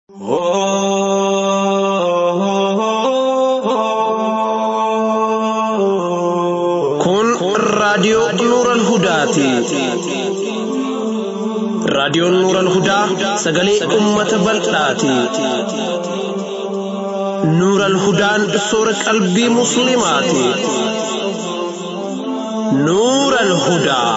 Kun raadiyoo Nuural Hudaati. Raadiyoon Nuural Hudaa sagalee uummata bal'aati. Nuural Hudaan soora qalbii Musliimaati. Nuural Hudaa.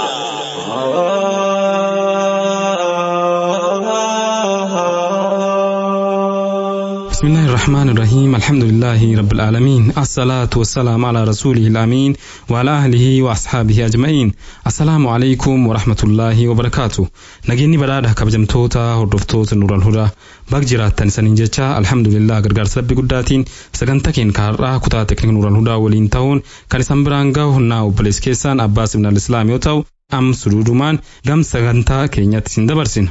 بسم الله الرحمن الرحيم الحمد لله رب العالمين الصلاة والسلام على رسوله الأمين وعلى أهله وأصحابه أجمعين السلام عليكم ورحمة الله وبركاته نجيني بدأ كبجمتوتا هردفتوت نور الهدى بق جراتن سنين جتا الحمد لله غرغر سبب قداتين سغنتا كين كارا كتا تكنيك نور الهدى ولين تاون كان سنبرانغا هنا وبلس كيسان أباس من الإسلام يوتاو أم سرودمان غم سغنتا كينيات سندبرسين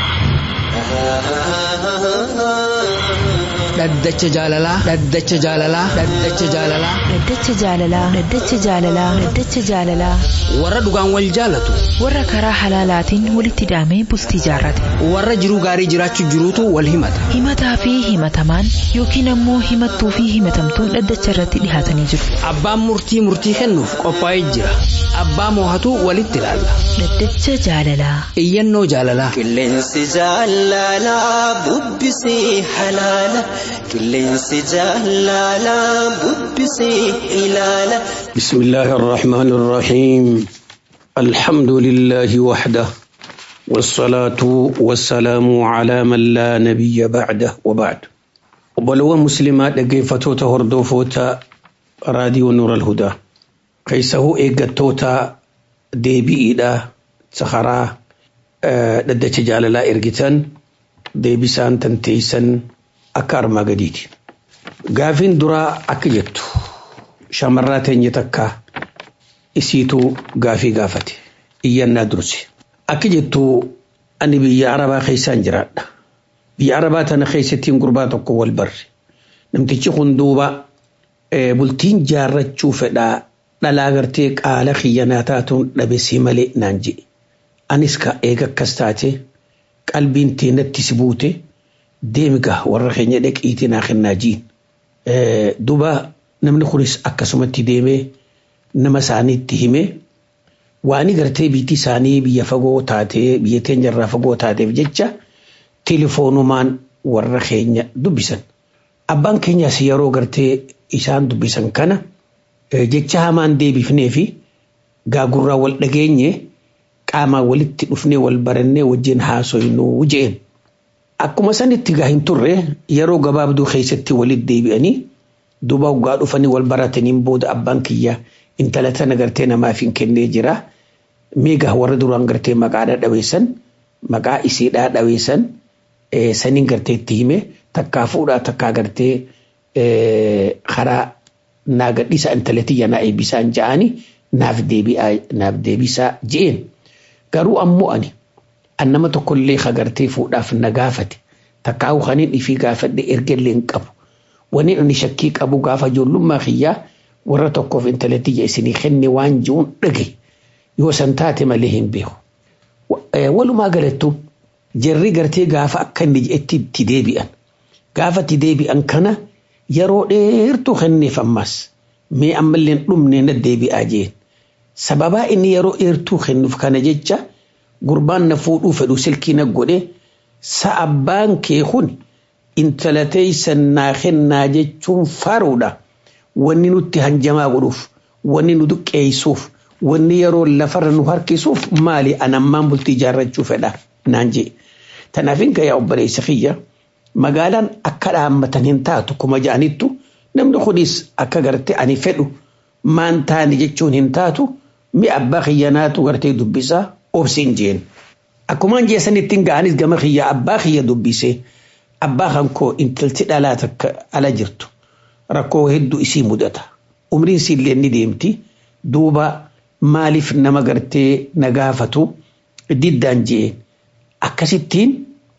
dhaddacha jaalalaa dhaddacha jaalalaa dhaddacha jaalalaa Dhaddacha jaalalaa Dhaddacha jaalalaa Dhaddacha jaalalaa warra dhugaan wal jaalatu warra karaa halaalaatiin walitti hidhamee bultii jaarrate warra jiruu gaarii jiraachuu jiruutu wal himata himataa fi himatamaan yookiin ammoo himattuu fi himatamtuun dhaddacha irratti dhihaatanii jiru abbaan murtii murtii kennuuf qophaa'ee jira abbaa moohatu walitti ilaalla Dhaddacha jaalalaa iyyannoo jaalalaa Qilleensi jaalalaa bubbisee halaala. Qilleensi jaalalaa bubbisee ilaala. بسم الله الرحمن الرحيم الحمد لله وحده والصلاة والسلام على من لا نبي بعده وبعد وبلو مسلمات لقيفتو هردوفوتا راديو نور الهدى قيسه إيقاتوتا ديبي إيدا سخرا ددت جاللا إرقتان ديبي سان تنتيسن أكار ما قديد قافين درا أكجتو shamarraa teenya takka isiituu gaafii gaafate iyyannaa durse akka jettu ani biyya arabaa keessaan jiraadha biyya arabaa tana keessattiin gurbaa tokko wal barre namtichi kun duuba eh, bultiin jaarrachuu fedhaa dhalaa gartee qaala xiyyanaa taatuun dhabesii malee naan jedhe anis ka eega akkas taate qalbiin teenatti si buute deemiga warra keenya dhaqiitii naa kennaa jiin Eh, duuba namni kunis akkasumatti deemee nama isaaniitti hime waan gartee biyyi isaanii biyya fagoo taatee biyya teenya irraa fagoo taateef jecha tilifoonumaan warra keenya dubbisan. Abbaan keenyas yeroo gartee isaan dubbisan kana eh, jecha hamaan deebifnee fi gaagurraa wal dhageenye qaamaan walitti dhufnee wal barannee wajjin haasoynuu jeen. Akkuma sanitti gaa hin turre yeroo gabaabduu keessatti walitti deebi'anii duuba waggaa dhufanii wal barataniin booda abbaan kiyya intala tana gartee namaaf hin kennee jira. Meegaa warra duraan gartee maqaadhaa dhaweessan maqaa isiidhaa dhaweessan eh, saniin gartee itti hime takkaa fuudhaa takkaa gartee eh, karaa naa gadhiisa intala tiyya naa eebbisaan ja'anii naaf deebi'aa naaf deebisaa je'een. Garuu ammoo ani an nama tokkollee kagartee fuudhaaf na gaafate takkaawu kaniin ifii gaafadhe ergellee hin qabu. Wani ani shakkii qabu gaafa ijoollummaa kiyyaa warra tokkoof intala tiyya isinii kenne waan ji'uun dhage yoo san taate malee hin beeku. Walumaa galattu jarri gartee gaafa akka inni je'etti itti deebi'an. Gaafa itti deebi'an kana yeroo dheertuu kenneef ammas mee ammallee dhumne na deebi'aa jeen. Sababaa inni yeroo dheertuu kennuuf kana jecha gurbaan na fuudhuu fedhu silkii na godhe sa abbaan kee kun intala teeysan naa kennaa jechuun faaruudha. Wanni nutti hanjamaa godhuuf, wanni nu duqqeessuuf, wanni yeroo lafarra nu harkisuuf maali anammaan bultii ijaarrachuu fedha naan jee. Tanaaf hin gayaa obboleessa kiyya magaalaan akka dhaammatan hin taatu kuma ja'anittu namni kunis akka garte ani fedhu maan taani jechuun hin taatu mi abbaa kiyyanaatu gartee dubbisaa obsiin jeen. Akkumaan jeesanitti ga'anis gama kiyya abbaa kiyya dubbisee abbaa kan koo intalti dhalaa takka ala jirtu rakkoo hedduu isii mudata. Umriin siillee ni deemti duuba maaliif nama gartee na gaafatu diddaan jeen. Akkasittiin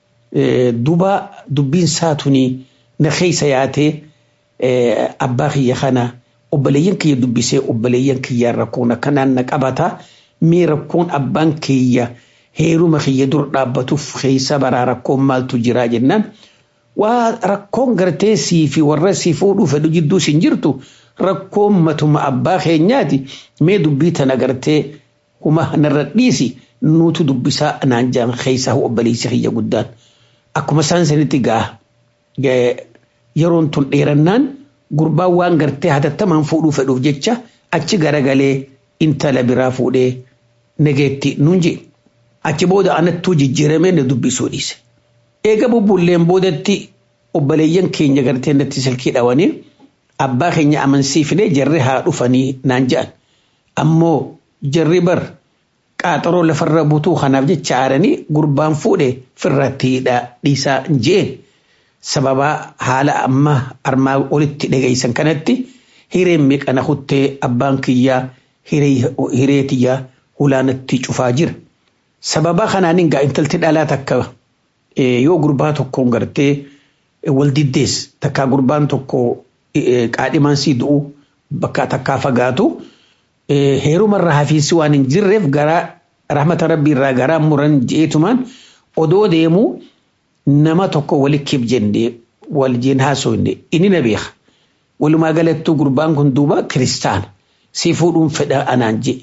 duuba dubbiin saatuni na keessa yaatee abbaa kiyya kana obboleeyyan kiyya dubbisee obboleeyyan kiyyaan rakkoon akkanaan na qabata mee rakkoon abbaan kiyya heeruma kiyya dur dhaabbatuuf keessa baraa rakkoon maaltu jiraa jennaan waa rakkoon gartee sii fi warra sii fuudhuu fedhu jidduu sin jirtu rakkoon matuma abbaa keenyaati mee dubbii tana gartee kuma narra dhiisi nuutu dubbisaa naan jaan keeysaa obboleessi kiyya guddaan akkuma isaan sanitti gaa yeroon tun dheerannaan gurbaan waan gartee hatattamaan fuudhuu fedhuuf jecha achi garagalee intala biraa fuudhee nageetti nuun jee achi booda anattuu jijjiiramee na dubbisuu dhiise. Eega bubbulleen boodatti obboleeyyan keenya gartee natti silkii dhawanii abbaa keenya amansiifnee jarri haa dhufanii naan jedhan. Ammoo jarri bar qaaxaroo lafarra butuu kanaaf jecha aaranii gurbaan fuudhe firratti dhiisaa jeen sababa haala amma armaa olitti dhageessan kanatti hireen meeqana kuttee abbaan kiyyaa hiree tiyyaa hulaanatti cufaa jira. Sababa kanaan egaa intalti dhalaa takka yoo gurbaa tokkoon gartee wal diddees takkaa gurbaan tokko qaadhimaan sii du'u bakka takkaa fagaatu. heerumarraa hafiinsi waan hin jirreef garaa rahmata rabbii irraa garaa muran jeetumaan odoo deemu nama tokko walikkiif jennee wal jeen haasofne inni na beeka. Walumaa galattuu gurbaan kun duuba kiristaana si fuudhuun fedha anaan je.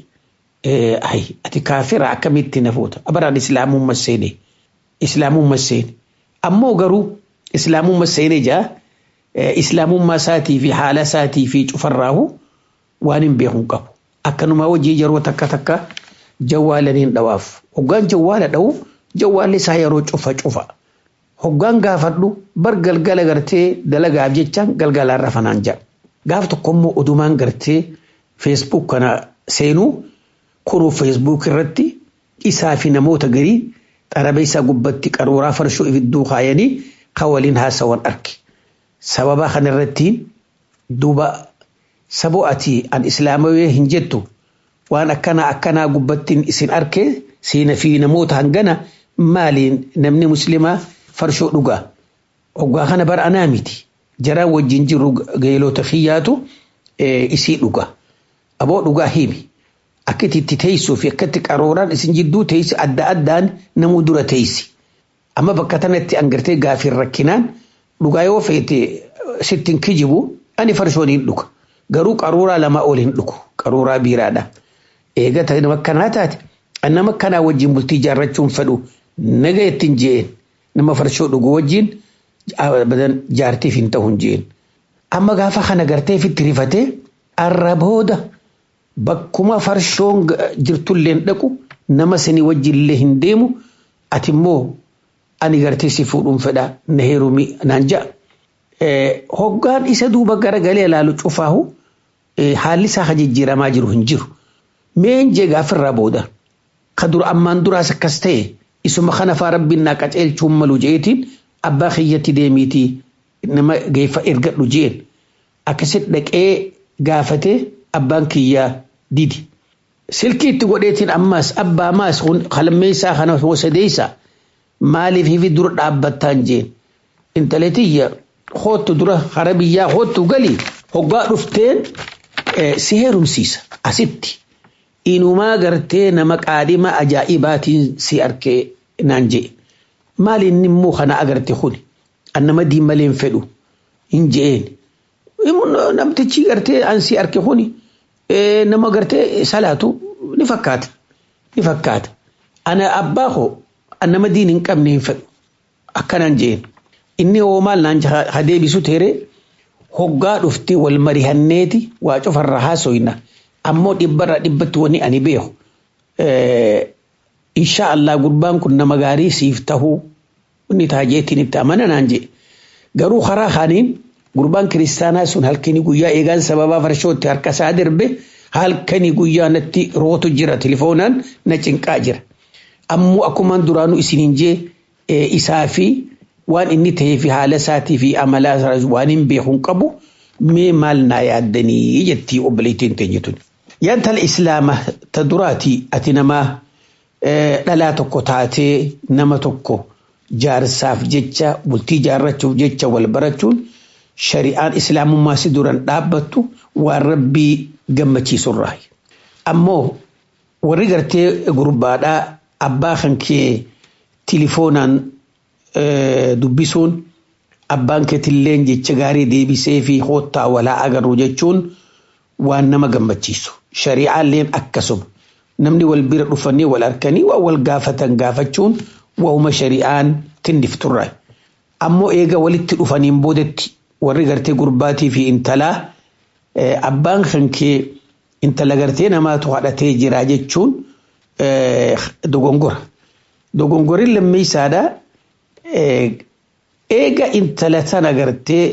Ayi ati kaafira akkamitti na fuuta abaraan islaamummaa seene islaamummaa seene ammoo garuu islaamummaa seene jaa islaamummaa isaatii fi haala isaatii fi cufarraahu waan hin beekun qabu. akkanuma hojii yeroo takka takka jawwaalaniin dhawaaf hoggaan jawwaala dha'u jawwaalli isaa yeroo cufa cufa hoggaan gaafadhu bar galgala gartee dalagaaf jecha galgalaan rafanaan jedha gaaf tokkommoo odumaan gartee feesbuuk kana seenuu kunuu feesbuuk irratti isaa fi namoota garii xarabeessaa gubbatti qaruuraa farshoo ibidduu kaayanii kan waliin haasawan arge sababa kanarrattiin duuba saboo ati an islaamawee hin jettu waan akkanaa akkanaa gubbattiin isin arke siina fi namoota hangana maaliin namni muslimaa farshoo dhugaa hoggaa kana bara anaa miti jaraan wajjin jiru geelota kiyyaatu isii dhugaa aboo dhugaa himi akkati itti teessuu fi akkatti qaruuraan isin jidduu teessi adda addaan namuu dura teessi amma bakka tanatti angartee gaafiin rakkinaan dhugaa yoo feete sittin kijibu ani farshoon hin dhuga. garuu qaruuraa lama ol hin dhugu qaruuraa biiraadha. Eegata nama akkanaa taate nama akkanaa wajjin bultii ijaarrachuun fedhu naga ittiin jeen nama farshoo dhugu wajjin jaartiif hin ta'u hin jeen. Amma gaafa kana gartee fitti rifatee arra booda bakkuma farshoon jirtullee dhaqu nama sanii wajjillee hin deemu ati immoo ani gartee si fuudhuun fedha na heerumi naan ja'a. hoggaan isa duuba garagalee ilaalu cufaahu haalli isaa ka jijjiiramaa jiru hin jiru. Meen jee gaafirraa booda ka dura ammaan duraas akkas ta'e isuma kana faa rabbiin naa qaceelchuun malu jeetiin abbaa kiyyatti deemiitii nama geeffa ergadhu jeen akkasitti dhaqee gaafatee abbaan kiyyaa didi. Silkii itti godheetiin ammaas abbaa maas qalmeessaa kana hoosadeessaa maaliif hifi dura dhaabbattaan jeen intaletiyya hoottu dura hara biyyaa hoottu galii hoggaa dhufteen si heerumsiisa asitti inumaa gartee nama qaadhima ajaa'ibaatiin si arkee naan jee maali inni immoo kana agarte kuni an nama diimalee hin fedhu hin je'een namtichi gartee an si arke kuni nama gartee salaatu ni fakkaata ni fakkaata ana abbaa koo an nama diin hin qabne hin fedhu akkanaan je'een. inni hoo maal naan ha deebisu teere hoggaa dhufti wal marihanneeti waa cufarra haasoyna ammoo dhibbarra dhibbatti wani ani beeku insha Allah gurbaan kun nama gaarii siif tahuu inni taajeetiin itti amana naan je garuu karaa kaaniin gurbaan kiristaanaa sun halkanii guyyaa eegaan sababaa farshootti harka isaa darbe halkanii guyyaa natti rootu jira telefoonaan na cinqaa jira ammoo akkumaan duraanuu isiniin jee isaa fi waan inni ta'ee fi haala isaatii fi amala waan hin beekuun qabu mee maal naa yaaddanii jettii obboleettiin teenyetun. Yaantala islaama ta duraatii ati namaa dhalaa tokko taatee nama tokko jaarsaaf jecha bultii jaarrachuuf jecha wal barachuun shari'aan islaamummaa si duran dhaabbattu waan rabbii gammachiisurraa. Ammoo warri gartee gurbaadhaa abbaa kan kee tilifoonaan dubbisuun abbaan keetilleen jecha gaarii deebisee fi hoottaa walaa agarru jechuun waan nama gammachiisu shari'aalleen akkasuma namni wal bira dhufanii wal harkanii waan wal gaafatan gaafachuun waa'uma shari'aan tindifturraa ammoo eega walitti dhufaniin boodetti warri gartee gurbaatii fi intalaa abbaan kan kee intala gartee namaatu haadhatee jira jechuun dogongora dogongorri lammeessaadha eega intala tana gartee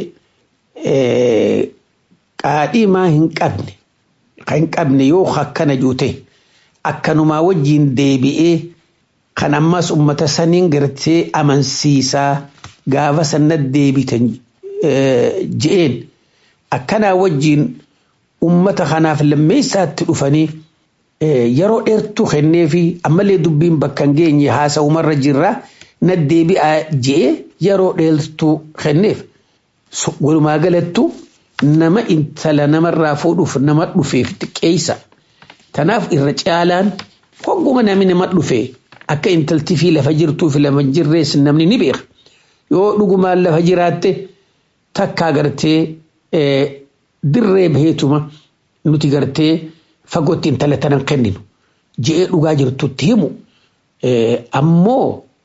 qaadhimaa hin qabne kan hin qabne yoo akkana juute akkanumaa wajjiin deebi'ee kan ammas ummata saniin gartee amansiisaa gaafa sannat deebitan je'een akkanaa wajjiin ummata kanaaf lammeessaatti dhufanii yeroo dheertuu kennee fi ammallee dubbiin bakka hin geenye haasa'umarra jirra na deebi'aa je'ee yeroo dheertuu kenneef walumaa galattu nama intala namarraa fuudhuuf nama dhufeef xiqqeessa. Tanaaf irra caalaan hogguma namni nama dhufee akka intalti fi lafa jirtuu fi lafa jirrees namni ni beeka. Yoo dhugumaan lafa jiraatte takkaa gartee dirree baheetuma nuti gartee fagootti intala tanan kenninu je'ee dhugaa jirtutti himu ammoo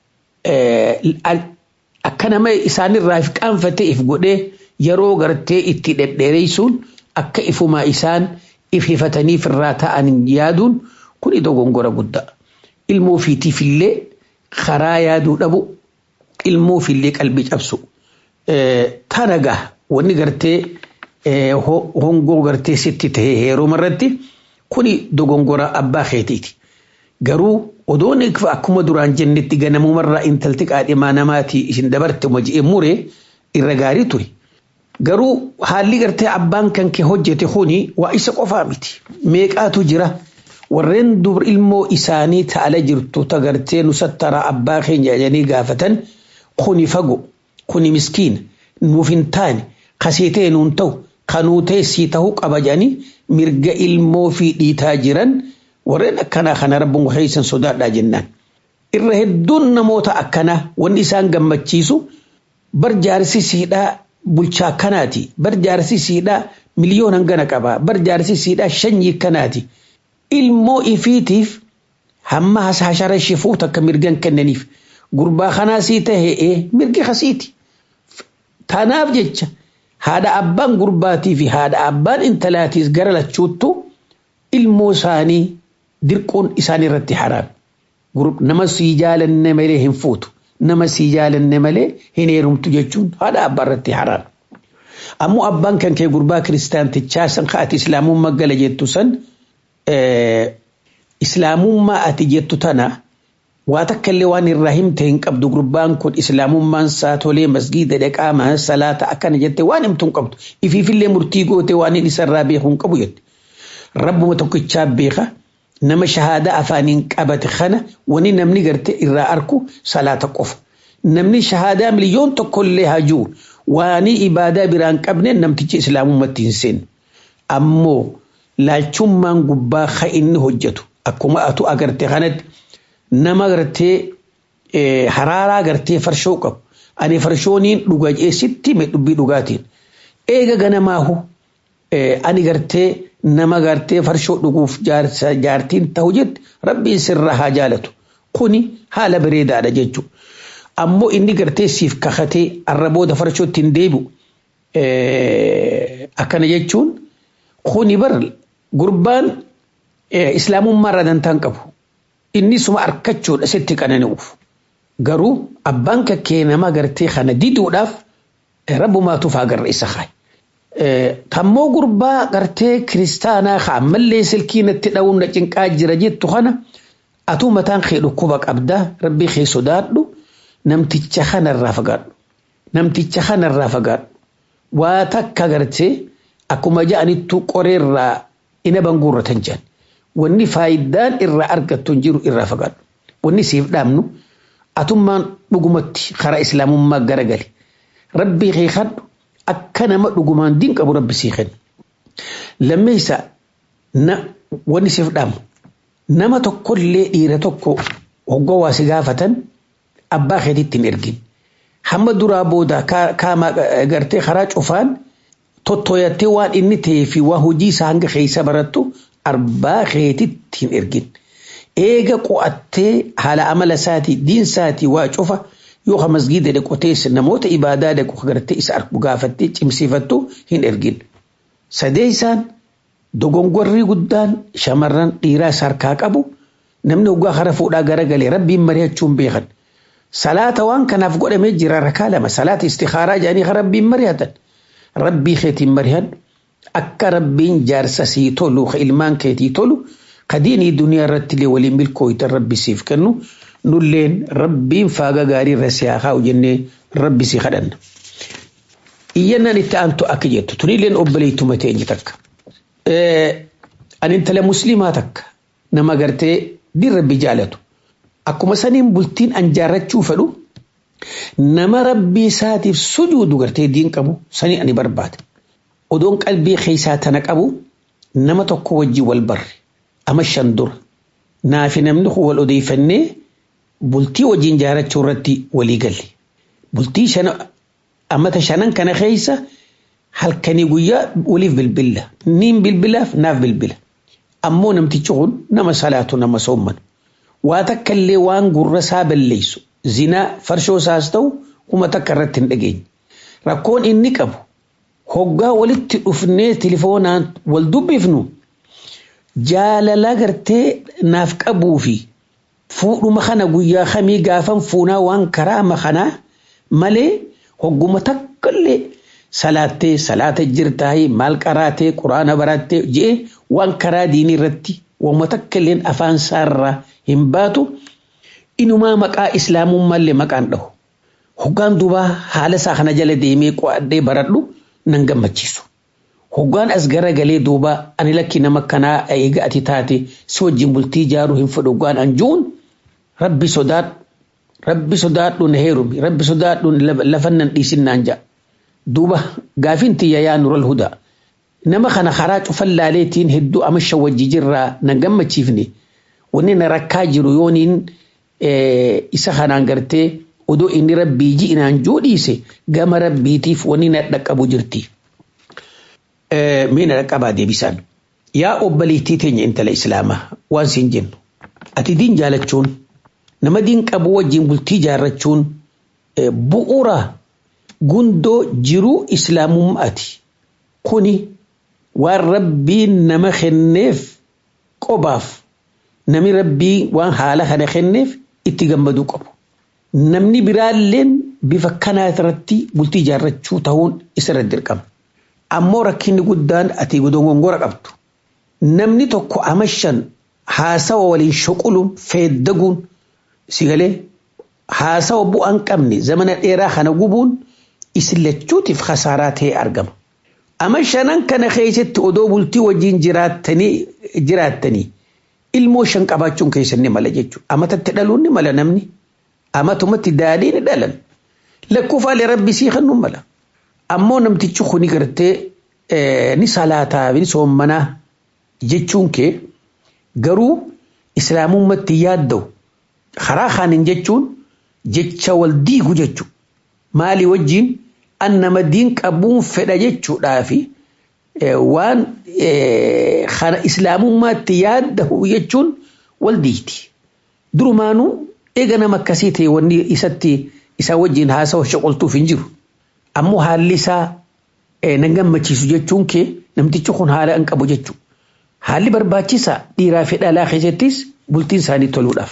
akka nama isaanirraa if qaanfatee if godhee yeroo gartee itti dhedheereessuun akka ifumaa isaan if hifataniif irraa ta'an yaaduun kun dogongora guddaa. Ilmoo ofiitiifillee karaa yaaduu dhabu ilmoo ofiillee qalbii cabsu. Tanagaa wanni gartee hongoo gartee sitti tahee heeruma irratti kuni dogongora abbaa keetiiti. Garuu odoon akkuma duraan jennetti ganamumarraa intalti qaadhimaa namaati isin dabarte moji'ee muree irra gaarii ture. Garuu haalli gartee abbaan kan kee hojjete kuni waa isa qofaa miti. Meeqaatu jira warreen dur ilmoo isaanii ta'ala jirtu tagartee nusattara abbaa keenya jedhanii gaafatan kuni fago kuni miskiina nuuf hin taane kasiitee nuun ta'u kanuu teessii ta'uu qaba jedhanii mirga ilmoo fi dhiitaa jiran warreen akkanaa kana rabbuun keessan sodaadhaa jennaan. Irra hedduun namoota akkanaa wanni isaan gammachiisu bar jaarsisiidhaa bulchaa kanaati bar jaarsisiidhaa miliyoona hangana qaba bar jaarsisiidhaa shanyii kanaati ilmoo ifiitiif hamma hashara shifuut akka mirgan kennaniif gurbaa kanaasii tahee mirgi kasiiti. Tanaaf jecha haadha abbaan gurbaatii fi haadha abbaan intalaatiis gara lachuuttu ilmoo isaanii dirquun isaan irratti haraam. Nama sii jaalanne malee hin fuutu. Nama sii jaalanne malee hin heerumtu jechuun haadha abbaa irratti haraam. Ammoo abbaan kan kee gurbaa kiristaantichaa san ati islaamummaa gala jettu san islaamummaa ati jettu tana waa takka illee waan irraa himte hin qabdu gurbaan kun islaamummaan isaa tolee masgiida dhaqaa salaata akkana jette waan himtu hin qabdu ifiifillee murtii goote waan inni isarraa beeku hin qabu jette rabbuma tokkichaa beeka nama shahaadaa afaaniin qabate kana wani namni garte irraa arku salaata qofa namni shahaadaa miliyoon tokkollee hajuu waanii ibaadaa biraan qabne namtichi islaamummatti hin seenne ammoo laalchummaan gubbaa ka inni hojjetu akkuma atu agarte kanatti nama gartee haraaraa gartee farshoo qabu ani farshooniin dhuga jeesitti mee dubbii dhugaatiin eega ganamaahu ani gartee nama gartee farshoo dhuguuf jaartiin ta'u jette rabbiin sirra haa jaalatu kuni haala bareedaadha jechuudha. Ammoo inni gartee siif kakatee arrabooda farshootti hin deebi'u akkana jechuun kuni bar gurbaan islaamummaa irraa dantaan qabu. Inni suma harkachuudha sitti qanani'uuf. Garuu abbaan kakkee nama gartee kana diduudhaaf rabbumaatuuf agarra isa kaayi. Tammoo gurbaa gartee kiristaanaa ka ammallee silkii natti dha'uun na cinqaa jira jettu kana atuu mataan kee dhukkuba qabdaa rabbii kee sodaadhu namticha kanarraa fagaadhu. Namticha kanarraa fagaadhu. Waa takka gartee akkuma ja'anittu qoreerraa ina banguurratan jedhan. Wanni faayidaan irraa argattu hin jiru irraa fagaadhu. Wanni siif dhaabnu atummaan dhugumatti karaa islaamummaa garagali. Rabbii kee kadhu akka nama dhugumaan diin qabu rabbi sii kenna. Lammeessa wanni siif dhaamu nama tokkollee dhiira tokko hoggoo waa si gaafatan abbaa keetiitti hin ergin. hamma duraa booda kaama gartee karaa cufaan tottoyattee waan inni ta'ee fi waan hojii isaa hanga keessa barattu arbaa keetitti hin ergin. Eega qo'attee haala amala isaatii diin isaatii waa cufa yoo ka masgiida dhaqotees namoota ibaadaa dhaqu gartee isa argu gaafattee cimsiifattu hin ergin. Sadee isaan dogongorrii guddaan shamarran dhiiraa isa harkaa qabu namni hoggaa kara fuudhaa garagalee rabbiin mari'achuun beekan. Salaata waan kanaaf godhamee jira rakaa lama salaata istikaaraa jedhanii kan rabbiin mari'atan. Rabbii keetiin mari'an akka rabbiin jaarsa sii tolu ka ilmaan keetii tolu ka diinii duniyaa irratti illee waliin milkooytan rabbi siif kennu nulleen rabbiin faaga gaarii irra siyaa kaa'u jennee rabbi si kadhanna. Iyyannaan itti aantu akka jettu tunilleen obboleettuma teenye takka. Ani intala musliimaa takka nama gartee diin rabbi jaalatu. Akkuma saniin bultiin an jaarrachuu fedhu nama rabbii isaatiif sujuudu gartee diin qabu sanii ani barbaada. Odoon qalbii keessaa tana qabu nama tokko wajjin wal barre ama shan dura naafi namni kun wal odeeffannee bultii wajjin jaarrachuu irratti walii galle. Bultii shana amata shanan kana keessa halkanii guyyaa waliif bilbilla niin bilbilaaf naaf bilbila. Ammoo namtichi kun nama salaatu nama soomman. waa takka illee waan gurra isaa balleessu zinaa farshoo isaas ta'u kuma takka irratti hin dhageenye. Rakkoon inni qabu hoggaa walitti dhufnee tilifoonaan wal dubbifnu jaalala gartee naaf qabuu fi fuudhuma kana guyyaa kamii gaafan fuunaa waan karaa makanaa malee hogguma takka illee salaattee salaata jirtaayee maal qaraatee quraana barattee je'e waan karaa diinii irratti wama takka illeen afaan isaarraa hin baatu inumaa maqaa islaamummaallee maqaan dhahu. Hoggaan duubaa haala isaa kana jala deemee qo'adhee baradhu nan gammachiisu. Hoggaan as garagalee duuba ani lakki nama kanaa eega ati taate si wajjin bultii ijaaruu hin fedhu hoggaan anjuun rabbi sodaadhu rabbi sodaadhu na heerumi rabbi sodaadhu lafan nan dhiisinnaan ja'a. Duuba gaafiin tiyya yaa nural hudaa. Nama kana karaa cufan laaleetiin hedduu amasha wajji jirraa nan gammachiifne. wanni na rakkaa jiru yooniin isa kanaan gartee odoo inni rabbii ji'inaan joodhiise gama rabbiitiif wanni na dhaqqabu jirti. Mee na dhaqqabaa deebisaan. Yaa obboleettii teenya intala islaamaa waan siin jennu. Ati diin jaalachuun nama diin qabu wajjin bultii jaarrachuun bu'uura gundoo jiruu islaamummaati. Kuni waan rabbiin nama kenneef qobaaf namni rabbii waan haala kana kenneef itti gammaduu qabu. Namni biraalleen bifa kanaa irratti bultii ijaarrachuu ta'uun isarra dirqama. Ammoo rakkinni guddaan ati dogongora qabdu. Namni tokko amashan haasawa waliin shuquluun feeddaguun sigalee haasawa bu'aan qabne zamana dheeraa kana gubuun isillachuutiif khasaaraa ta'ee argama. Amashanan kana keessatti odoo bultii wajjin jiraattanii jiraattanii ilmoo shan qabaachuun keessan ni mala jechuudha. Amatatti dhaluun ni mala namni. Amatumatti daadhii ni dhalan. Lakkoofaalee rabbi sii kan mala. Ammoo namtichi kuni gartee ni salaataa ni soommanaa jechuun kee garuu islaamummaatti yaadda'u karaa kaanin jechuun jecha wal diigu jechuudha. Maalii wajjin an nama diin qabuun fedha jechuudhaafi waan kana islaamummaatti yaadda'u jechuun wal diigti. Durumaanuu eega nama akkasii ta'e wanni isatti isaa wajjin haasawa shoqoltuuf hin jiru. Ammoo haalli isaa nan gammachiisu jechuun kee namtichi kun haala hin qabu jechuudha. Haalli barbaachisaa dhiiraa fi dhalaa keessattis bultiin isaanii toluudhaaf.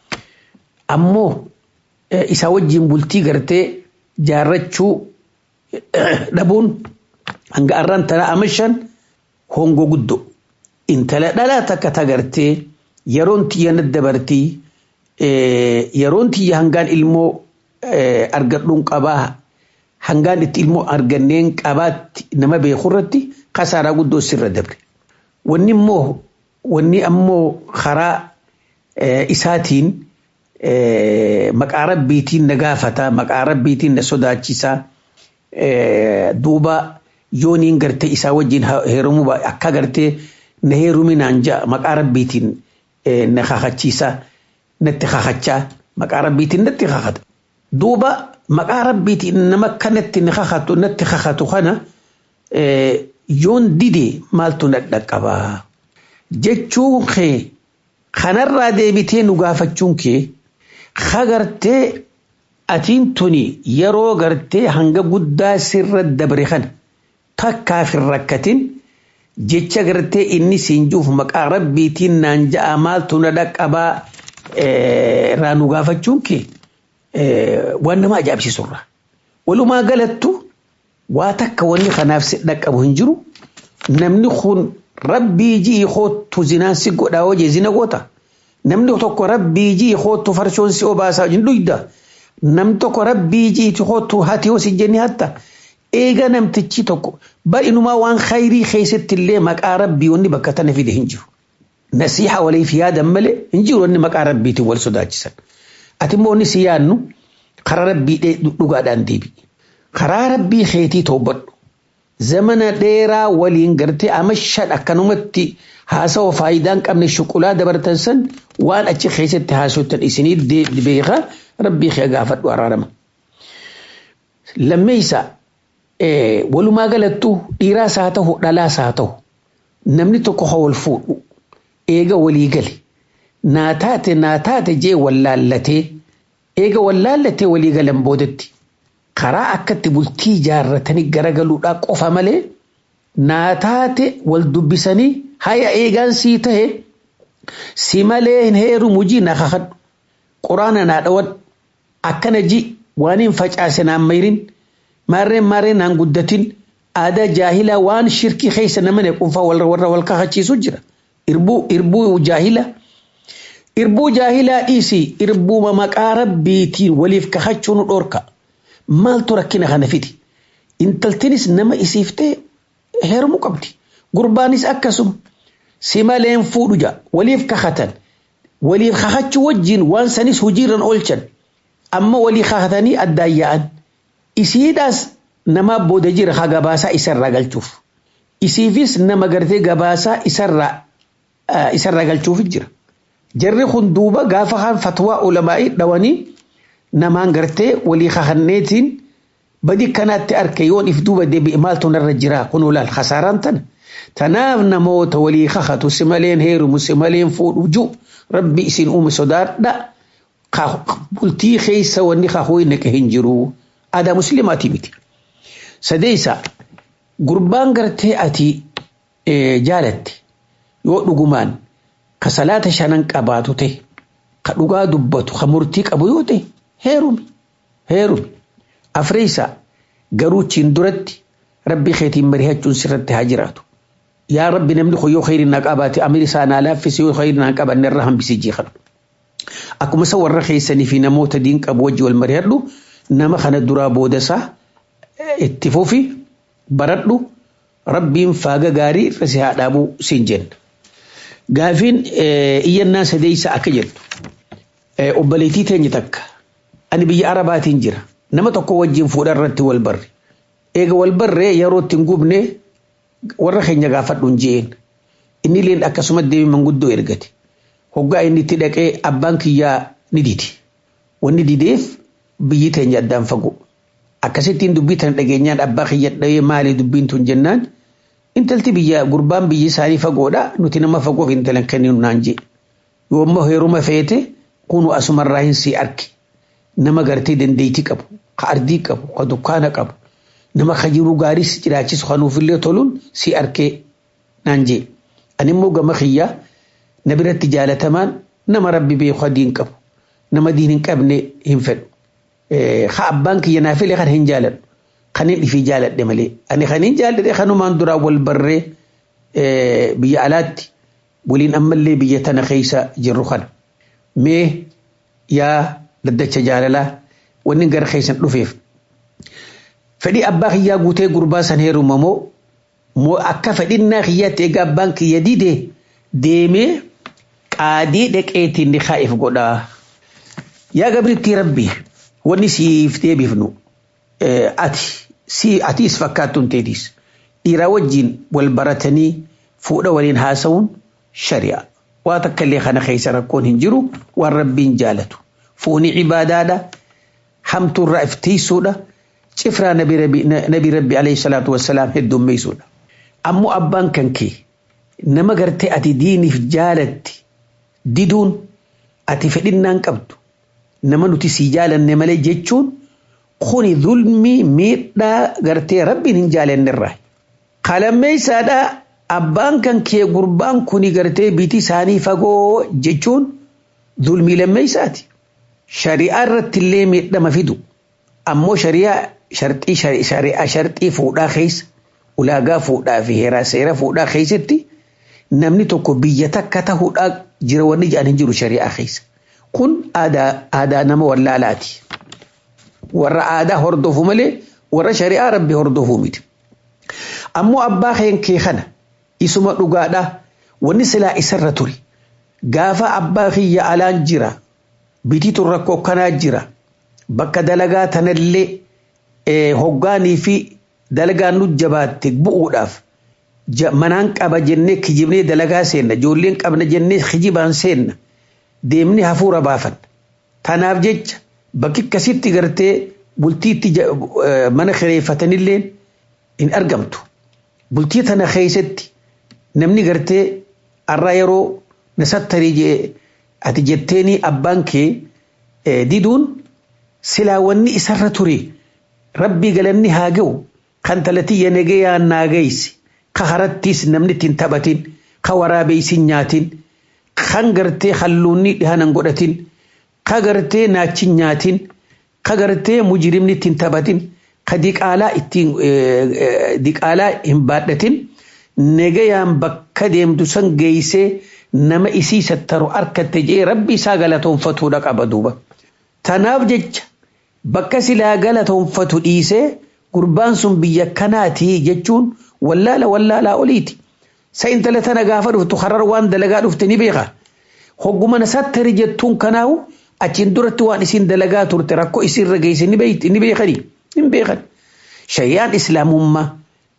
Ammoo isaa wajjin bultii gartee jaarrachuu dhabuun hanga arraan tana amashan hongo guddo intala dhalaa takka tagartee yeroon tiyya dabartii yeroon tiyya hangaan ilmoo argadhuun qabaa hangaan itti ilmoo arganneen qabaatti nama beeku irratti kasaaraa guddoo sirra dabre. Wanni immoo wanni ammoo karaa isaatiin maqaa rabbiitiin na gaafata maqaa rabbiitiin na sodaachisaa duuba yooniin gartee isaa wajjin heerumuu akka gartee na heeruminaan ja'a maqaa rabbiitiin na kakachiisaa natti kakachaa maqaa rabbiitiin natti kakata. duuba maqaa rabbiitiin nama kanatti ni kakatu natti kakatu kana yoon dide maaltu na dhaqqabaa jechuun kee kanarraa deebitee nu gaafachuun kee kagartee atiin tuni yeroo gartee hanga guddaa sirra dabre kana takkaaf hin rakkatin jecha gartee inni siin juuf maqaa rabbiitiin naan ja'a maaltu na dhaqqabaa irraa nu gaafachuun kee waan nama ajaa'ibsiisurra. Walumaa galattu waa takka wanni kanaaf si dhaqqabu hin jiru namni kun rabbii ji'i hoottu zinaan si godhaa hojii zina goota. Namni tokko rabbii ji'i hoottu farshoon si obaasaa hin dhuyda. Namni tokko rabbii ji'i hoottu hati hosi jenni hatta. Eega namtichi tokko bal'inumaa waan khayrii keessatti illee maqaa rabbii wanni bakka tana fide hin jiru. Nasiixa waliif yaadan malee hin jiru wanni maqaa rabbiitiin wal sodaachisan. Ati immoo wanni si yaadnu karaa rabbii dhugaadhaan deebi'i. Karaa rabbii keetii toobadhu. Zamana dheeraa waliin gartee ama shan akkanumatti haasawaa faayidaa hin qabne shuqulaa dabartan san waan achi keessatti haasoftan isinii beekaa rabbii kee gaafadhu araarama. Lammeessa walumaa galattuu dhiiraas haa ta'u dhalaas haa ta'u namni tokko haa wal fuudhu eega walii gale naa taate naa taate jee wallaallatee eega wallaallatee walii galan boodatti karaa akkatti bultii ijaarratanii garagaluudhaa qofa malee naa taate wal dubbisanii haya eegaan sii tahe si malee hin heerumu jii na kakadhu quraana naa dhawan akkana ji waan hin facaase naan mayrin maarreen maarreen naan guddatin aadaa jaahilaa waan shirkii keessa nama ne qunfaa warra wal kakachiisu jira irbuu irbuu jaahila irbuu jaahilaa dhiisi irbuuma maqaa rabbiitiin waliif kakachuun dhorka maaltu rakkina kana fidi intaltinis nama isiiftee heerumuu qabdi gurbaanis akkasuma si maleen fuudhu ja waliif kakatan waliif kakachuu wajjiin waan sanis hojiirran oolchan amma walii kakatanii addaan yaa'an isiidhaas nama booda jira ha gabaasaa isarraa galchuuf isiifis nama gartee gabaasaa isarraa isarraa galchuuf jira jarri kun duuba gaafa kaan fatwaa ulamaa'ii dhawanii namaan gartee walii kakanneetiin badi kanaatti arke yoon if duuba deebi'e maaltu narra jira kun olaal kasaaraan tana tanaaf namoota walii kakatu si maleen heerumu si maleen fuudhu ju rabbi isin uume sodaadha bultii keessa wanni kakuu naqe hin jiru aadaa musliimaatii miti sadeessa gurbaan gartee ati jaalatte yoo dhugumaan ka salaata shanan qabaatu ta'e ka dhugaa dubbatu ka murtii qabu yoo ta'e heerumi heerumi afreessa garuu chiin duratti rabbi keetiin mari'achuun sirratti haa jiraatu yaa rabbi namni kun yoo khayri naa qabaate amir isaa naa laaffise yoo khayri naa qabanne irraa hambisee jeeqadhu akkuma isa warra keessanii fi namoota diin qabu wajji wal mari'adhu nama kana duraa booda isaa itti fufi baradhu rabbiin faaga gaarii irra si haa dhaabuu siin jenna. Gaafiin iyyannaa sadeessa akka jettu obboleettii teenya takka ani biyya arabaatiin jira nama tokko wajjin fuudha irratti wal barre eega wal barree yeroo ittiin gubne warra keenya gaafadhu hin jeen inni leen akkasuma deemi manguddoo ergate hoggaa inni itti dhaqee abbaan kiyyaa ni didi wanni dideef biyyi teenya addaan fagoo akkasittiin dubbii tana dhageenyaan abbaa kiyya dhahee maali dubbiin tun jennaan intalti biyya gurbaan biyyi isaanii fagoodha nuti nama fagoof intalan kenninu naan jee yoo ammoo heeruma feete kunu asumarraa hin sii arki nama gartee dandeetii qabu ka ardii qabu ka dukkaana qabu nama ka jiruu gaariis jiraachisu kanuufillee toluun sii arkee naan jee ani immoo gama kiyyaa na biratti jaalatamaan nama rabbi beeku diin qabu nama diin hin qabne hin fedhu ha abbaan kiyya naa filee kan hin jaaladhu kan hin dhifii jaaladhe malee ani kan hin jaaladhe kanumaan duraa wal barree biyya alaatti waliin ammallee biyya tana keessa jirru kana mee yaa daddacha jaalalaa wanni gara keessan dhufeef fedhii abbaa kiyyaa guutee gurbaa san heeruma moo moo akka fedhinnaa kiyyaatti egaa abbaan kiyya didee deemee qaadii dhaqeetiin ni kaa'eef godhaa yaa gabriitti rabbii wanni siif deebifnu ati si atiis fakkaattuun teetiis dhiiraa wajjiin wal baratanii fuudha waliin haasa'uun shari'a waa takka illee kana keessa rakkoon hin jiru waan rabbiin jaalatu fuuni cibaadaadha hamtuurraa iftiisuudha cifraa nabi rabbi alayhi salaatu wassalaam heddummeessuudha ammoo abbaan kan kee nama gartee ati diiniif jaalatti diduun ati fedhinnaan qabdu nama nuti sii jaalanne malee jechuun kuni zulmii miidhaa gartee rabbiin hin jaalannerraa qalammeessaadhaa abbaan kan kee gurbaan kuni gartee biti isaanii fagoo jechuun zulmii lammeessaati. Shari'aa irratti illee miidhama fidu ammoo shari'aa sharxii shari'aa sharxii fuudhaa keessa ulaagaa fuudhaa fi heeraa seera fuudhaa keessatti namni tokko biyya takka ta'uudhaa jira wanni jedhan hin jiru shari'aa keessa. Kun aadaa nama wallaalaati. Warra aadaa hordofu malee warra shari'aa rabbi hordofu miti. Ammoo abbaa kee kana isuma dhugaadha wanni silaa isarra ture gaafa abbaa kiyya alaan jira bitiitu rakkoo kanaa jira bakka dalagaa tanallee hoggaanii fi dalagaan nu jabaatte bu'uudhaaf manaan qaba jennee kijibnee dalagaa seenna ijoolleen qabna jennee kijibaan seenna deemni hafuura baafan tanaaf jecha bakki akkasitti gartee bultiitti mana kireeffatanillee hin argamtu bultii tana keessatti namni gartee har'a yeroo nasattarii ati jetteeni abbaan kee diduun silaa wanni isarra ture rabbii galanni haa ga'u kan talatiyya nagayaan naa gaysi ka harattiis namni ittiin taphatin ka waraabeysin nyaatin kan gartee halluunni dhihanan godhatin ka gartee naachin nyaatin ka gartee mujirimni ittiin taphatin ka diqaalaa ittiin diqaalaa hin baadhatin nagayaan bakka deemtu san geeysee nama isii sattaru harkatte jee rabbi isaa galatoonfatuudha qaba duuba. Tanaaf jecha bakka silaa galatoonfatu dhiisee gurbaan sun biyya kanaatii jechuun wallaala wallaalaa oliiti. Sa intala tana gaafa dhuftu harar waan dalagaa dhufte ni beeka. Hogguma nasattari jettuun kanaawu achiin duratti waan isiin dalagaa turte rakkoo isiirra geesse ni beekani. Hin beekan. Shayyaan islaamummaa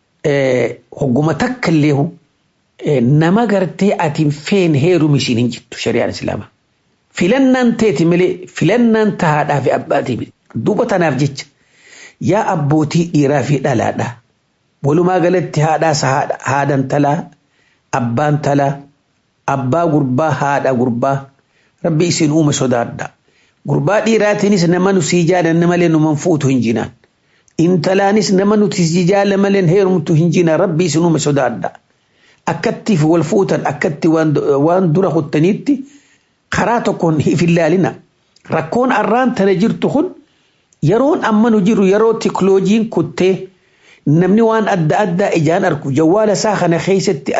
hogguma takka illee nama gartee atiin feen heerum isiin hin jirtu shari'aan islaamaa. Filannaan teeti malee filannaan tahaadhaa fi abbaatii miti. Duuba tanaaf jecha yaa abbootii dhiiraa fi dhalaadhaa. Walumaa galatti haadhaas haadhan talaa abbaan talaa abbaa gurbaa haadha gurbaa rabbi isin uume sodaadha. Gurbaa dhiiraatiinis nama nu sii jaalanne malee numan fuutu hin jinaan. Intalaanis nama nuti sii jaalanne malee heerumtu hin jinaan rabbi isin uume sodaadha. akkattiif wal fuutan akkatti waan dura kuttaniitti karaa tokkoon hin ilaalina. Rakkoon arraan tana jirtu kun yeroon amma nu jiru yeroo tikloojiin kuttee namni waan adda addaa ijaan arku jawwaala isaa kana keessatti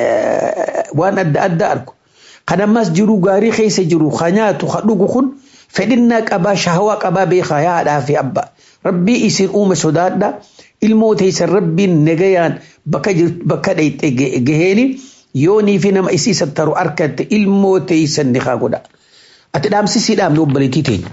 waan adda addaa arku. Kan ammas jiru gaarii keessa jiru ka nyaatu ka dhugu kun fedhinnaa qabaa shahawaa qabaa beekaa yaadhaa fi abbaa. Rabbii isin uume sodaadhaa. ilmoo teessan rabbiin nagayaan bakka dhayxe gaheeni yoonii fi nama isii sattaru harkatte ilmoo teessan ni haa godha. Ati dhaamsisii dhaamne obboleettii teenya.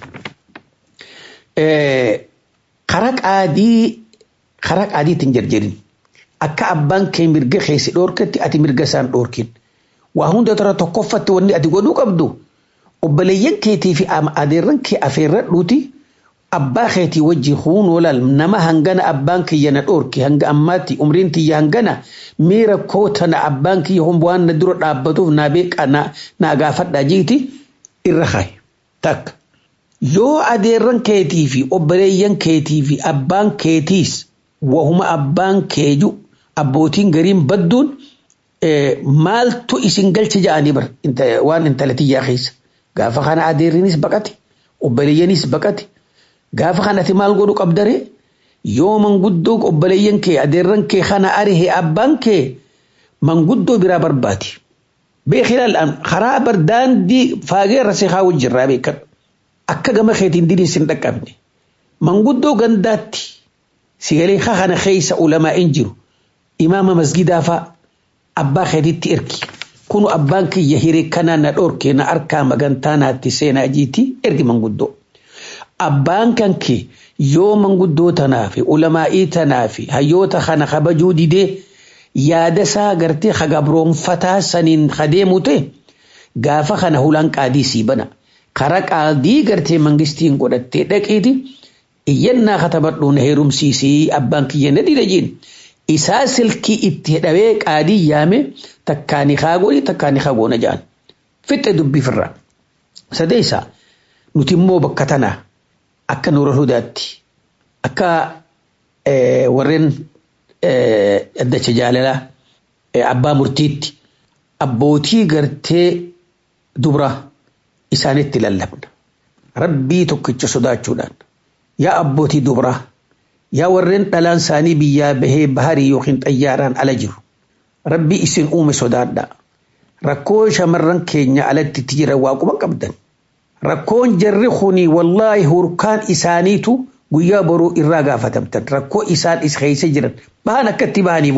Kara qaadii kara qaadiitiin jarjarin akka abbaan kee mirga keessi dhoorkatti ati mirga isaan dhoorkin. Waa hunda tara tokkoffatti wanni ati godhuu qabdu obboleeyyan keetii fi adeerran kee afeerradhuuti. abbaa keetii wajji huunoo laal nama hangana abbaan kiyya na dhoorki hanga ammaatti umriin tiyya hangana miira kootana abbaan kiyya waan na dura dhaabbatuuf naa beeqa naa gaafadhaa jiiti irra kaaye takka. Yoo adeerran keetii fi obboleeyyan keetii fi abbaan keetiis wahuma abbaan keeju abbootiin gariin badduun maaltu isin galche ja'anii bar waan intala tiyyaa keessa gaafa kana adeerrinis baqate obboleeyyanis baqate. gaafa kanatti maal godhu qabdare yoo manguddoo obboleeyyan kee adeerran kee kana arihe abbaan kee manguddoo biraa barbaadi. Beekilaal karaa bar daandii faagee irra seeqaa wajjirraa beekan akka gama keetiin diniin sin dhaqqabne manguddoo gandaatti sigalee kana keessa ulamaa hin jiru imaama masgidaa fa'a abbaa keetitti ergi kunu abbaan kiyya hiree kanaa na dhoorkee na harkaa magantaa naatti seenaa jiiti ergi manguddoo. abbaan kan kee yoo manguddoo tanaa fi ulamaa'ii tanaa fi hayyoota kana kabajuu didee yaada isaa gartee hagabroonfataa saniin kadeemu ta'e gaafa kana hulaan qaadii sii bana kara qaadii gartee mangistiin godhattee dhaqiiti iyyannaa katabadhu na heerumsiisii abbaan kiyya na dida jiin isaa silkii itti hidhawee qaadii yaame takkaani kaagooni takkaani kaagoona ja'an fixe dubbifirra sadeessa nuti immoo bakka tanaa akka nuura hudaatti akka warreen addacha jaalalaa abbaa murtiitti abbootii gartee dubra isaanitti lallabna rabbii tokkicha sodaachuudhaan yaa abbootii dubraa yaa warreen dhalaan isaanii biyyaa bahee baharii yookiin xayyaaraan ala jiru rabbii isin uume sodaadha rakkoo shamarran keenya alatti itti jiran waaquma qabdan rakkoon jarri kuni wallaahi hurkaan isaaniitu guyyaa boruu irraa gaafatamtan rakkoo isaan is keessa jiran bahan akkatti bahaniimu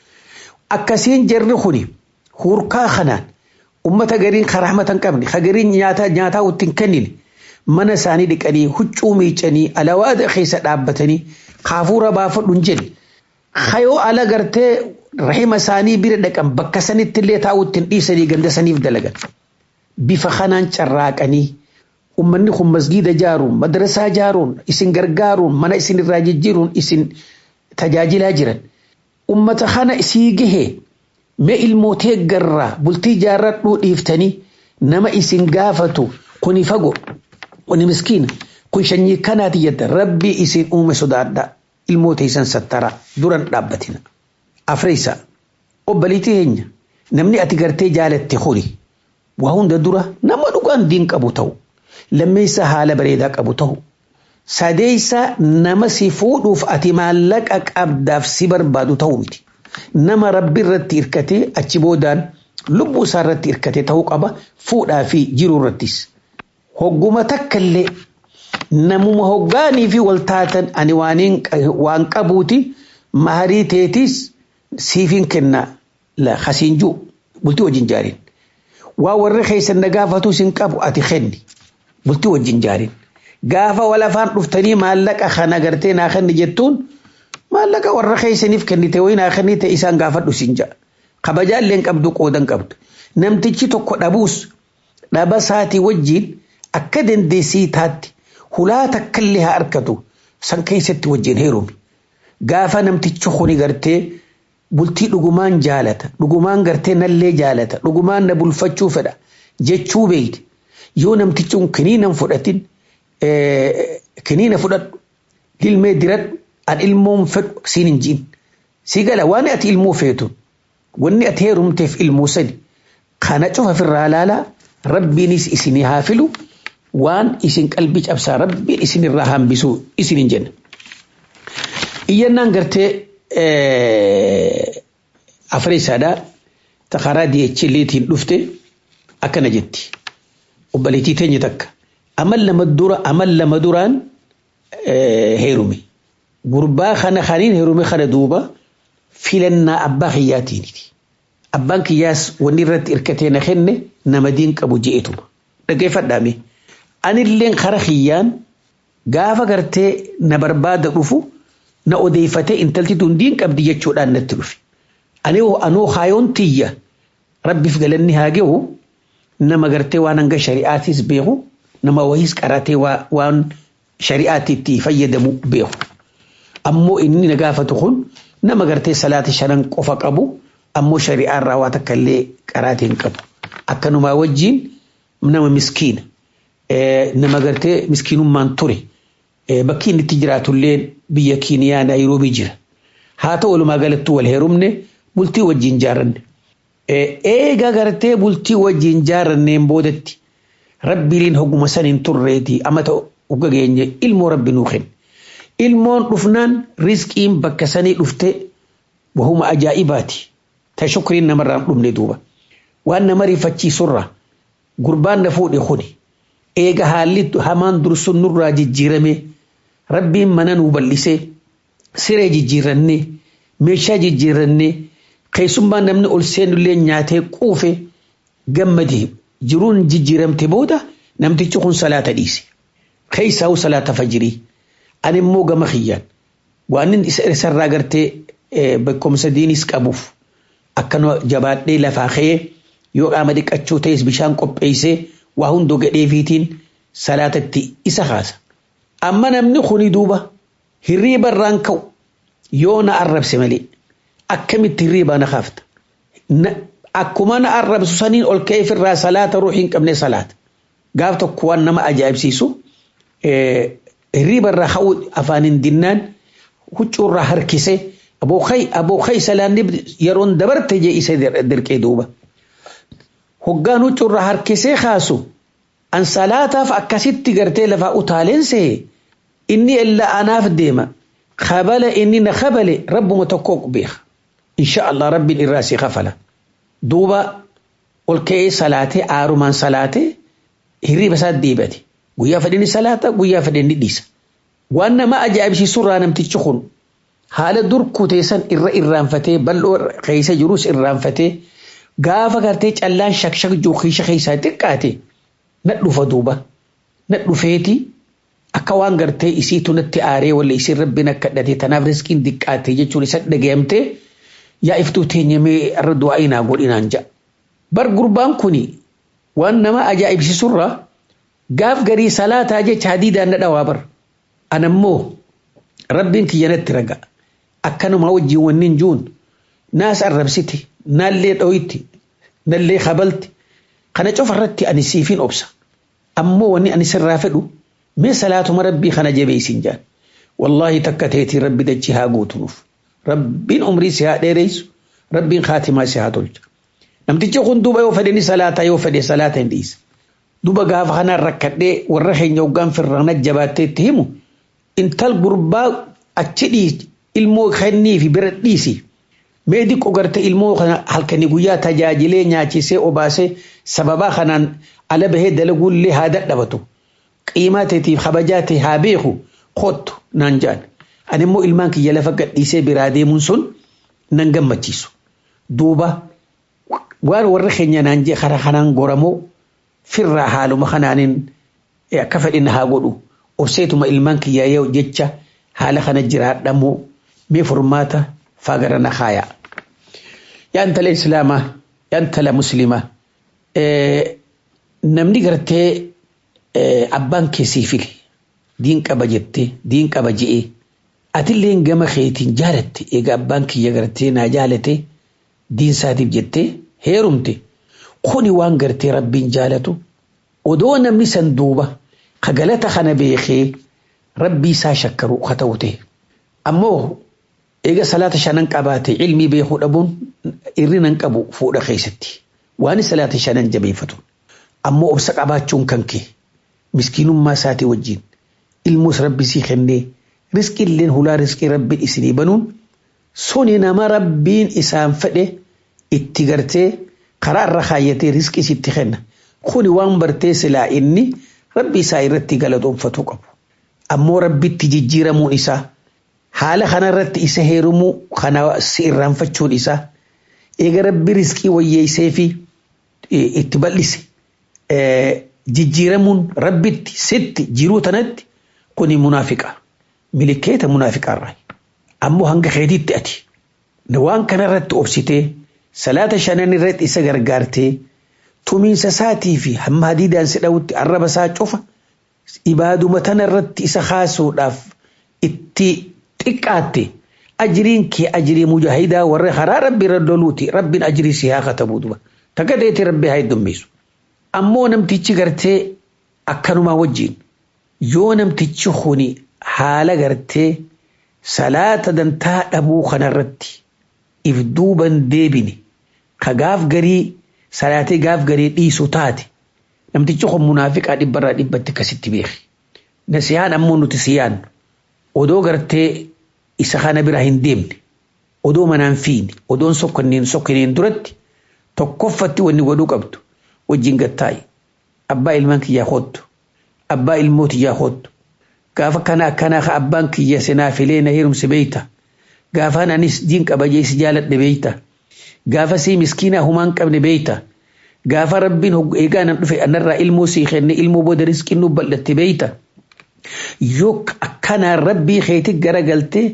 akkasiin jarri kuni hurkaa kanaan ummata gariin karaamata hin qabne hagariin nyaataa nyaataa ittiin kennine mana isaanii dhiqanii huccuu miicanii alawaada keessa dhaabbatanii kaafuura baafadhu hin jenne hayoo ala gartee rahima isaanii bira dhaqan bakka sanitti illee taa'u ittiin dhiisanii ganda saniif dalagan bifa kanaan carraaqanii ummanni kun masgiida jaaruun madrasaa jaaruun isin gargaaruun mana isin irraa jijjiiruun isin tajaajilaa jiran ummata kana isii gahee mee ilmootee garraa bultii jaarradhuu dhiiftanii nama isin gaafatu kuni fagoo kuni miskiina kun shanyii kanaati jedda rabbii isin uume sodaadha ilmoo teessan sattara duran dhaabbatina afreessa obbaliitii heenya namni ati gartee jaalatte kuni waa hunda dura nama dhugaan diin qabu ta'u lammeessa haala bareedaa qabu ta'u sadeessa nama si fuudhuuf ati maallaqa qabdaaf si barbaadu ta'u miti nama rabbi irratti hirkatee achi boodaan lubbuu isaa irratti hirkatee ta'uu qaba fuudhaa fi jiruu irrattis. hogguma takka illee namuma hoggaanii fi waltaatan ani waan qabuuti maharii teetis siifin kenna la hasiinjuu bultii wajjin jaariin waa warri keessan na gaafatu sin qabu ati kenni bultii wajjin jaariin gaafa walafaan dhuftanii maallaqa kana gartee naa kenni jettuun maallaqa warra keessaniif kennite wayi naa kennite isaan gaafadhu sin ja'a kabajaalleen qabdu qoodan qabdu namtichi tokko dhabuus dhaba saatii wajjiin akka dandeessii taatti hulaa takkallee haa argatu san keessatti wajjin heerumi gaafa namtichi kuni gartee bultii dhugumaan jaalata dhugumaan gartee nallee jaalata dhugumaan na bulfachuu fedha jechuu beeyte yoo namtichi kun kiniinan fudhatin kiniina fudhadhu dilmee diradhu an ilmoon fedhu siin hin jiin si gala waan ati ilmoo feetu wanni ati heerumteef ilmoo sani kana cufa firraa laalaa rabbiinis isinii haa filu waan isin qalbii cabsaa rabbiin isin irraa hambisuu isin hin jenna. Iyyannaan gartee afreessaadhaa takaraa DHLtiin dhufte akkana jetti. Obbaleetii teenya takka. Amal lama dura amal lama duraan heerume. Gurbaa kana kaniin heerume kana duuba filannaa abbaa kiyyaatiiniti. Abbaan kiyyaas wanni irratti hirkatee na kenne nama diin qabu je'etuma. Dhaggeeffadhaame. Anilleen kara kiyyaan gaafa gartee na barbaada dhufu na odeeffatee intalti tun diin qabdi jechuudhaan natti dhufe. Ani anoo haayoon tiyya rabbiif galanni haa gahu nama gartee waan hanga shari'aatis beeku nama wayiis qaratee waan shari'aatiitti fayyadamu beeku. Ammoo inni na gaafatu kun nama gartee salaata shanan qofa qabu ammoo shari'aarraa waa takka illee qaraatii hin qabu. Akkanumaa wajjin nama miskiina. nama gartee miskiinummaan ture bakki inni itti jiraatullee biyya kiiniyaa naayiroobii jira haa ta'u walumaa galattuu wal heerumne bultii wajjin jaaranne eega gartee bultii wajjin jaaranneen boodatti rabbiiliin hogguma saniin turreetii amata ugga geenye ilmoo rabbi nuu kenne ilmoon dhufnaan riskiin bakka sanii dhufte wahuma ajaa'ibaati ta shukriin namarraan dhumne duuba waan nama rifachiisurra gurbaan na fuudhe kuni eega haalli hamaan dursun nurraa jijjiirame rabbiin mana nuu bal'isee siree jijjiirannee meeshaa jijjiirannee keessummaan namni ol seenullee nyaatee quufe gammadee jiruun jijjiiramte booda namtichi kun salaata dhiise. Keessaa'u salaata fajirii. Ani immoo gama kiyyaan waan inni isarraa gartee bakkoomsa diinis qabuuf akkana jabaadhee lafaa ka'ee yoo qaama dhiqachuu ta'es bishaan qopheessee waa hundoo gadheefiitiin salaatatti isa kaasa. amma namni kuni duuba hirriiba irraan ka'u yoo na arrabse malee akkamitti hirriibaa na kaafta akkuma na arrabsu saniin ol ka'eef irraa salaata ruuxii hin qabne salaata gaaf tokko waan nama ajaa'ibsiisu hirriiba irraa ka'u afaan hin dinnaan huccuu irraa harkisee abookai abookai salaanni yeroon dabarte jee isa dirqee duuba hoggaan huccuu irraa harkisee kaasu an salaataaf akkasitti gartee lafaa utaaleense inni illa anaaf deema kabala inni na kabale rabbuma tokko beeka insha Allah rabbiin irraa si kafala duuba ol ka'ee salaatee aarumaan salaatee hirriiba isaa deebate guyyaa fedhinni salaata guyyaa fedhinni dhiisa waan nama ajaa'ibsiisurraa namtichi kun haala dur kuteessan irra irraanfatee bal'oo keessa jirus irraanfatee gaafa gartee callaan shakshak jookiisha keessaa xiqqaate na dhufa duuba na dhufeeti akka waan gartee isiitu natti aaree walla isiin rabbiin akka dhate tanaaf riskiin xiqqaate jechuun isa dhagayamtee yaa iftuu teenyamee irra du'aa inaa godhinaan ja'a. Bar gurbaan kuni waan nama ajaa'ibsiisurraa gaaf garii salaataa jecha hadiidaan na dhawaa bar. Anammoo rabbiin kiyya natti raga akkanuma wajjin wannin juun naas arrabsiti naallee dho'itti nallee kabalti kana cofarratti ani siifin obsa. Ammoo wanni ani sirraa fedhu mee salaatuma rabbii kana jabeessin jaan. Wallaahi takka teetii rabbi dachi haa guutunuuf. Rabbiin umrii si haa dheereysu rabbiin kaatimaa si haa tolcha. Namtichi kun duuba yoo fedhe ni salaata yoo fedhe salaata hin dhiisa. Duuba gaafa kanaan rakkadhee warra keenya hoggaan firrana jabaattee itti himu intal gurbaa achi dhiisi ilmoo kennii fi bira dhiisi. Mee diqqoo garte ilmoo kana halkanii guyyaa tajaajilee nyaachisee obaasee sababaa kanaan ala bahee dalaguullee haa dadhabatu. Qiimaa teetiif kabajaa ta'e haa beeku kottu naan jedhan. Ani immoo ilmaan kiyya lafa gadhiisee biraa deemuun sun nan gammachiisu. Duuba waan warra keenya naan jee karaa kanaan goramoo firraa haaluma kanaanin akka fedhin haa godhu obseetuma ilmaan kiyyaa yoo jecha haala kana jiraadhamoo mee furmaata fagara na kaayaa. Yaa intala islaamaa yaa intala muslimaa namni gartee abbaan keessii file diin qaba jettee diin qaba je'ee atillee gama keetiin jaalatte egaa abbaan kiyya gartee naa jaalate diin isaatiif jettee heerumte kuni waan gartee rabbiin jaalatu odoo namni san duuba ka galata kana beekee rabbii isaa shakkaru ka ta'u ta'e ammoo eega salaata shanan qabaate ilmii beekuu dhabuun irrinan qabu fuudha keessatti waan salaata shanan jabeeffatu ammoo obsa qabaachuun kan kee miskiinummaa isaatii wajjin ilmoos rabbi sii kennee riskii illeen hulaa riskii rabbiin isinii banuun suni nama rabbiin isaan fedhe itti gartee karaa irra kaayyatee riskii sitti kenna kuni waan bartee silaa inni rabbi isaa irratti galatoonfatu qabu ammoo rabbitti jijjiiramuun isaa haala kanarratti isa heerumuu kana si irraanfachuun isaa eega rabbi riskii wayyeessee fi itti bal'ise jijjiiramuun rabbitti sitti jiruu tanatti kuni munaafiqa milikeeta munaafiqaarraa ammoo hanga keetiitti ati waan kanarratti obsitee salaata shanan irratti isa gargaartee tumiinsa isaatii fi hamma hadiidaan si dhawutti arraba isaa cufa ibaaduma tanarratti isa kaasuudhaaf itti xiqqaatte ajiriin kee ajirii mujaahidaa warra karaa rabbi irra doluuti rabbiin ajirii si haa katabu duba takka deetii rabbi haa heddummeessu ammoo namtichi gartee akkanumaa wajjiin yoo namtichi kuni haala gartee salaata dantaa dhabuu kanarratti if duuban deebine ka gaaf garii salaatee gaaf garii dhiisu taate namtichi kun munaafiqaa dhibbarraa dhibbatti akkasitti beeki. Nasiyaan ammoo nuti siyaan odoo gartee isa kana bira hin deemne odoo manaan fiine odoon sokkonneen sokkonneen duratti tokkoffatti wanni godhuu qabdu wajjin gattaa'i abbaa ilmaan kiyyaa hoottu abbaa ilmootiyyaa hoottu gaafa kana akkanaa ka abbaan kiyya sinaa filee na heerumse beeyta gaafaan anis diin qabajee si jaaladhe beeyta gaafa sii miskiinaa humaan qabne beeyta gaafa rabbiin eegaa nan dhufe anarraa ilmoo sii kenne ilmoo booda riskiin nu bal'atte beeyta yoo akkanaa rabbii keetii garagaltee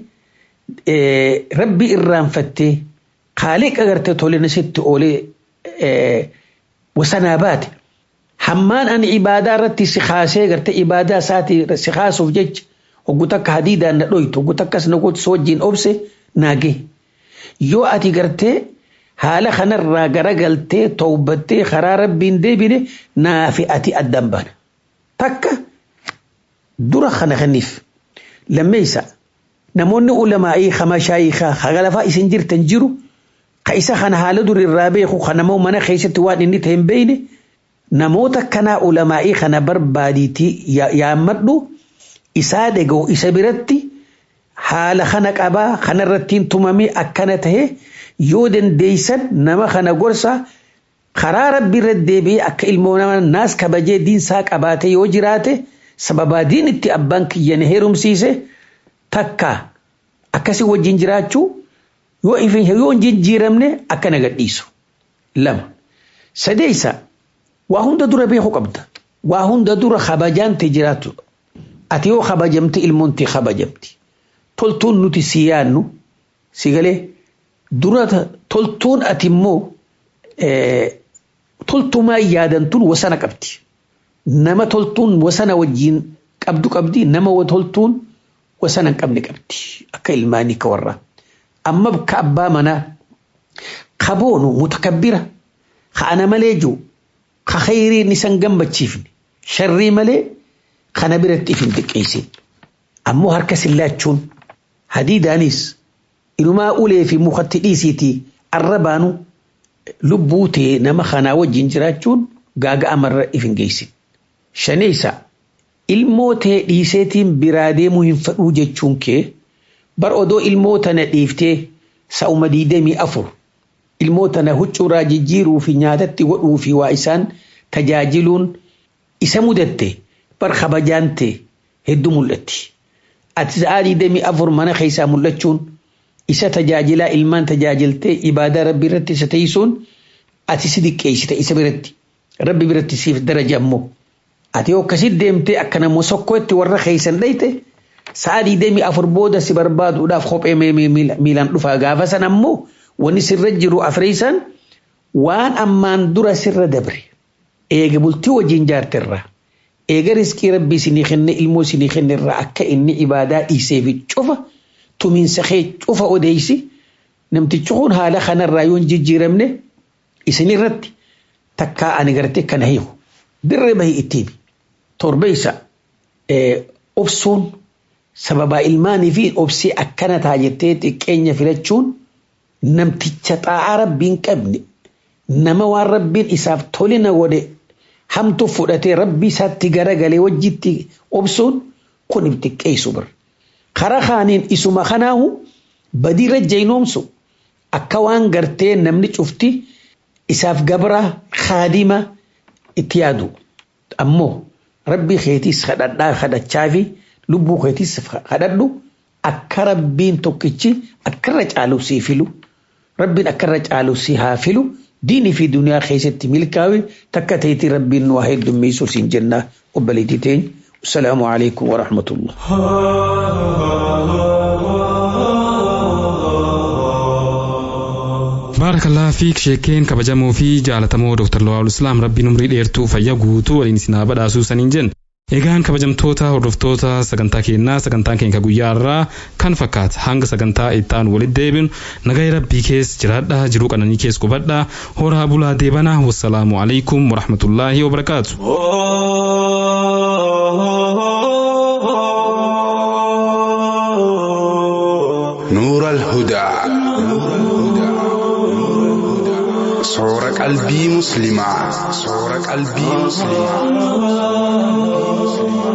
rabbii irraanfattee qaaliqa gartee tole nasitti oolee wasanaa baate hammaan ani ibaadaa irratti si kaasee gartee ibaadaa isaatii si kaasuuf jecha hoggu takka hadiidaan na dhoytu hoggu takkas na gootu wajjin obse naagee yoo ati gartee haala kanarraa garagaltee towbattee karaa rabbiin deebine naafi ati addan baana takka dura kana kaniif lammeeysa namoonni ulamaa'ii kamashaayii hagalafaa isin jirtan jiru ka isa kana haala dur irraa beeku kanamoo mana keessatti waan inni ta'e hin beeyne namoota kanaa ulamaa'ii kana barbaadiitii yaammadhu isaa dhaga'u isa biratti haala kana qabaa kanarrattiin tumamee akkana tahe yoo dandeeysan nama kana gorsa karaa rabbi irra deebi'ee akka ilmoo nama naas kabajee diinsaa qabaate yoo jiraate sababaa diin itti abbaan kiyyan heerumsiise takka akkasii wajjin jiraachuu yoo yoo hin jijjiiramne akkana gadhiisu lama sadeeysa waa hunda dura beekuu qabda waa hunda dura kabajaante jiraatu ati yoo kabajamte ilmoonti kabajamti toltuun nuti si yaannu si galee dura toltuun ati immoo toltumaa yaadantuun wasana qabdi nama toltuun wasana wajjiin qabdu qabdi nama toltuun wasana hin qabne qabdi akka ilmaanii ka warraa amma ka abbaa manaa ka boonu mutakabbira ka ana malee jiru ka khayriin isan gammachiifne sharrii malee kana biratti if hin xiqqeessin ammoo harka sillaachuun hadiidaanis inumaa ulee fi mukatti dhiisiitii arrabaanu lubbuu ta'e nama kanaa wajjin jiraachuun gaaga amarra if hin geessin. Shaneessa ilmoo ta'e dhiiseetiin biraa deemuu hin fedhuu jechuun kee bar odoo ilmoo tana dhiiftee sa'uma diidamii afur ilmoo tana huccuuraa jijjiiruu fi nyaatatti godhuu fi waa isaan tajaajiluun isa mudatte bar kabajaan ta'e hedduu mul'atti. Ati sa'aa diidamii afur mana keessaa mul'achuun isa tajaajilaa ilmaan tajaajiltee ibaadaa rabbi irratti isa teessuun ati si diqqeessite isa biratti rabbi biratti siif daraja ammoo ati yoo akkasitti deemtee akka namoo sokkootti warra keessan dhayte sa'aa diidamii afur booda si barbaaduudhaaf kophee miilaan dhufaa gaafa san ammoo wanni sirra jiru afreessan waan ammaan dura sirra dabre eega bultii wajjin jaarterraa eega riskii rabbii isinii kenne ilmoo isinii kenne irraa akka inni ibaadaa dhiisee fi cufa tumiinsa kee cufa odeeysi namtichi kun haala kanarraa yoo hin jijjiiramne isin irratti takkaa ani gartee kana hiiku dirree bahii ittiin torbeessa obsuun sababaa ilmaanii fi obsii akkana taa jettee xiqqeenya filachuun namticha xaa'aa rabbiin qabne nama waan rabbiin isaaf tolina godhe hamtu fudhatee rabbii isaatti garagalee wajjitti obsuun kun xiqqeessu bira. Karaa kaaniin isuma kanaahu badiirra jaynoomsu akka waan gartee namni cufti isaaf gabra kaadima itti yaadu. Ammoo rabbii keetiis kadhadhaa kadhachaa fi lubbuu keetiis kadhadhu akka rabbiin tokkichi akkarra caalu sii filu rabbiin akkarra caalu sii haa filu diinii fi duniyaa keessatti milkaa'e takka ta'etti rabbiin nu haa heddummeessu siin jenna obboleettii teenya. السلام عليكم ورحمة الله baarakalaa fiik sheekeen kabajamoo fi jaalatamoo Dr. Lawal Islaam rabbiin umrii dheertuu fayyaa guutuu waliin isin haa badhaasuu saniin jenna. Egaan kabajamtoota hordoftoota sagantaa keenyaa sagantaan keenya guyyaa irraa kan fakkaata hanga sagantaa ittaan walitti deebinu nagaya rabbii kees jiraadhaa jiruu qananii kees qubadhaa horaa bulaa deebanaa wassalaamu alaikum warahmatullaahi wabarakaatu. نور الهدى صور قلبي مسلما صور قلبي مسلما